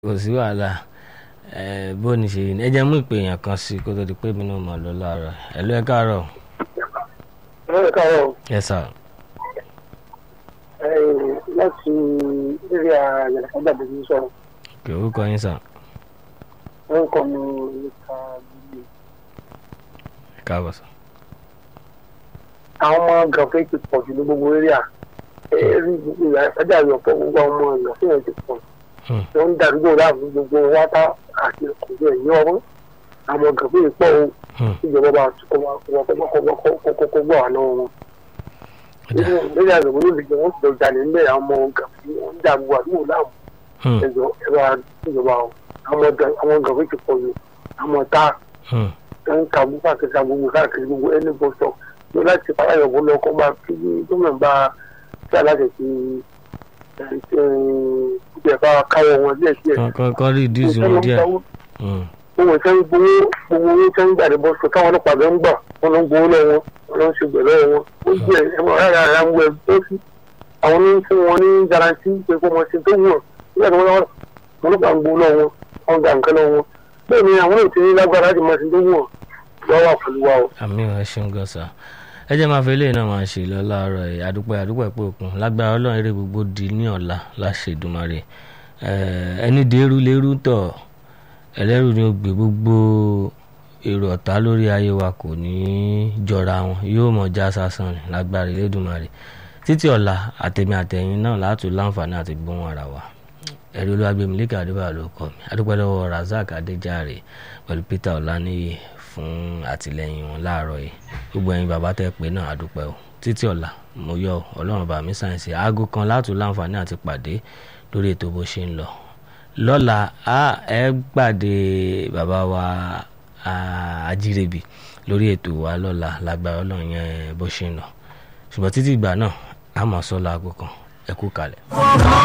kò sí wàhálà ẹ bó ni ṣe ẹ jẹ́ mú ìpè èèyàn kan sí kó tó di pé mi náà mọ̀ lọ láàárọ̀ ẹ ló ẹ káàárọ̀ ẹ káàárọ̀ ẹ sà ẹ láti eré àyànfọ́jà bèbí sọ̀rọ̀ kí orúkọ yín sà wọ́n kọ́ mi nípa bíbí. ẹ káàbọ̀ sà. àwọn ọmọ gàfẹ́ ti pọ̀ jù ní gbogbo eré à eré gbogbo àyànfọ́jà yọ̀pọ̀ gbogbo àwọn ọmọ gàfẹ́ yẹn ti pọ̀ Hmm. wọ́n ń darúgbò láàbù gbogbo wáta àti ọ̀gbẹ́ ẹ̀yìn ọ̀rọ̀ àwọn gàfẹ́ yìí pọ̀ o Hmm. ìjọba bá kọ́kọ́ gbọ́ àná wọn. Ọ̀dà. lórí àgbẹ̀ wọn lè jẹ́ wọ́n ti lọ jalè ńlẹ̀ àwọn ọmọ gàfẹ́ wọn ń dàgbò àdúgbò láàmú Hmm. ẹjọ ẹ bá ìjọba o àwọn ọgá àwọn gàwé ti pọ̀ jù àwọn ọ̀tá Hmm. tó ń ka gbogbo àkẹsà gbogbo káàkiri gbogbo ẹni bọ sọ ló láti fara yọ̀bọ lọ kó máa fi gómìnà bá tí aláṣẹ ti ìjẹ bá káwọ wọn díẹ̀ díẹ̀. Kọ́- kọ́ kọ́ rí ìdíje wọn díẹ̀ Hmm. owó ìṣẹ́ ń gbowó gbogbo owó ìṣẹ́ ń gbàdé bọ́ sọ táwọn ọlọ́pàá ló ń gbà wọn ló ń gbowó lọ́wọ́ wọn ló ń ṣe gbẹ̀ lọ́wọ́ wọn ó jẹ́ ẹ̀mọ́ rárá ara ń wọ ẹ̀ tó sí àwọn ní fún wọn ní garanti pé kó mọ̀ sí tó wù ọ́ nígbà tí wọ́n lọ́wọ́ wọn lọ́pàá ń gbowó lọ́wọ́ wọn gbà nǹkan lọ́wọ́ wọn bẹ́ẹ̀ ni àwọn ètò ní lágbára láti mọ̀ sí tó wù ọ́ lọ́wọ́ pẹ̀lú wa o. àmì ẹ ṣeun gan sà ẹ jẹ́ máa fi eléyìí náà máa ṣe lọ láàárọ̀ yìí àdúpẹ́ àdúpẹ́ pé òkun lágbára ọlọ́run eré gbogbo di ní ọ̀la láṣẹ Èdùmàrè Eh, ẹni dèrú lérú tọ̀ ẹlẹ́rù ni ó gbé gbogbo èrò ọ̀tá lórí ayé wa kò ní í jọra wọn yóò mọ̀ já sásán ni lágbára Elédùmarè títí ọ̀la àtẹ̀mí àtẹ̀yìn náà láti láǹfààní àti gbóhùn ara wa ẹ̀rí olúwàgbẹ̀mí lẹ́kẹ̀ àdúrà ló kọ́ mi adúpẹ́ lọ́wọ́ Razak Adéjàre pẹ̀lú Peter Ọláníyì fún àtìlẹ́yìn wọn láàárọ̀ yìí gbogbo ẹ̀yin bàbá tẹ́ pé náà adúpẹ́ o títí ọ̀la mo yọ ọlọ́run bá mi sáyẹ̀nsì aago kan látò láǹfààní àti pàdé lórí ètò bó ṣe ń lọ lọ́la a ẹ gbàdé bàbá wa a, Ajírébi lórí ètò wa lọ́la lágbára ọlọ́run yẹn bó ṣe ń lọ ṣùgbọ́n títí ìgbà náà a máa sọ láago kan ẹ kú kalẹ̀.